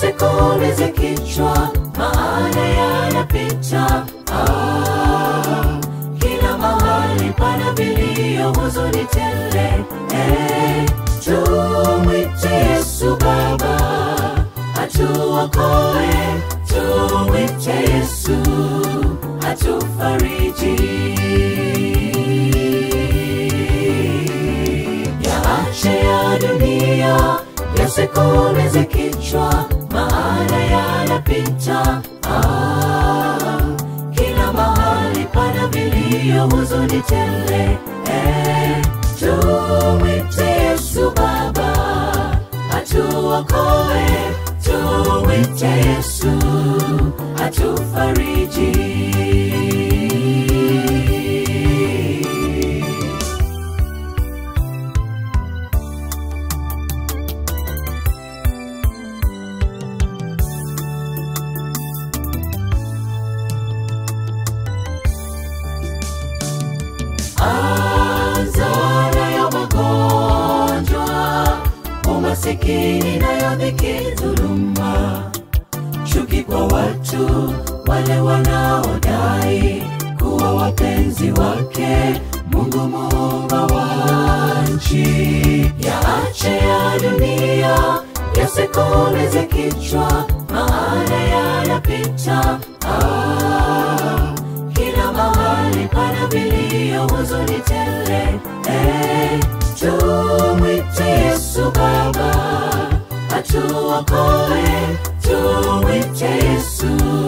yasikuumize kichwa, maana yanapita. Ah, kila mahali pana vilio, huzuni tele. Eh, tumwite Yesu Baba atuokoe, tumwite Yesu atufariji. Yaache ya dunia yasikuumize kichwa, maana yanapita. Ah, kila mahali pana vilio, huzuni tele. Eh, tumwite Yesu Baba atuokoe, tumwite Yesu atufariji. Azara ya magonjwa, umasikini nayo dhiki, dhuluma, chuki kwa watu wale wanaodai kuwa wapenzi wake Mungu muumba wa nchi. Yaache ya dunia yasikuumize kichwa, maana yanapita. Ah, kila mahali pana vilio, huzuni tele. Eh, tumwite Yesu Baba atuokoe, tumwite Yesu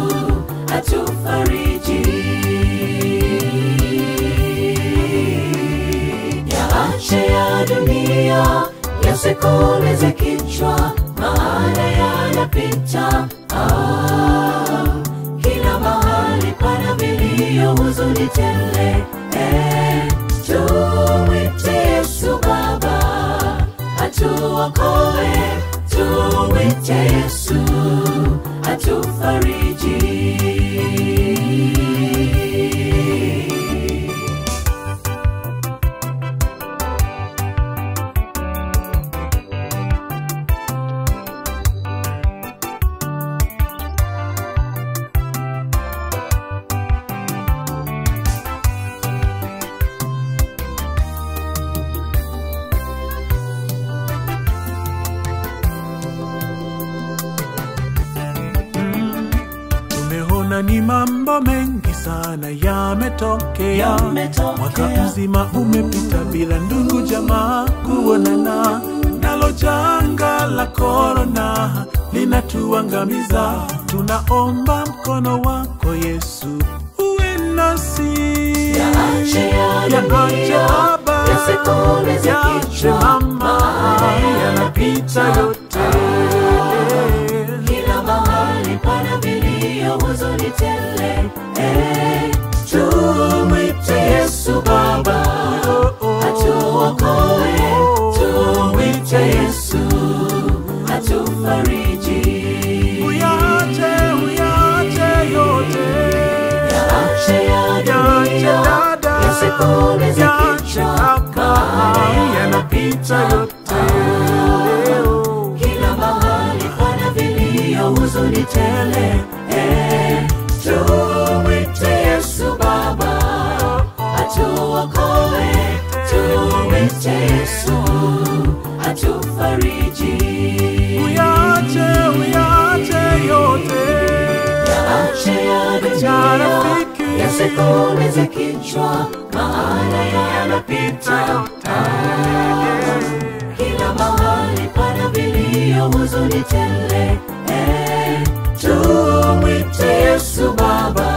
atufariji. Yaache ya dunia yasikuumize kichwa, maana yanapita. Ah, kila mahali pana vilio, huzuni tele. Eh, tumwite Yesu Baba atuokoe, tumwite Yesu atufariji. Tumeona ni mambo mengi sana yametokea, Yametokea. mwaka mzima umepita bila ndugu jamaa kuonana, nalo janga la korona linatuangamiza. Tunaomba mkono wako Yesu uwe nasi, Yaache ya Yaache dunia, Baba, yasikuumize yaache kichwa, mama, maana yanapita yanapita. yote. kila mahali pana vilio, huzuni tele. Eh, tumwite Yesu Baba atuokoe, tumwite Yesu atufariji. Uyache, uyache yote. Yaache ya Yache dunia, dada, yasikuumize yache kichwa, kaka, maana yanapita yote. kila mahali pana vilio, huzuni tele. Eh, tumwite Yesu Baba atuokoe, tumwite Yesu atufariji. Uyache, uyache yote. Yaache ya Acha dunia rafiki, yasikuumize kichwa, maana yanapita. yote. Kila mahali pana vilio, huzuni tele. Eh, tumwite Yesu Baba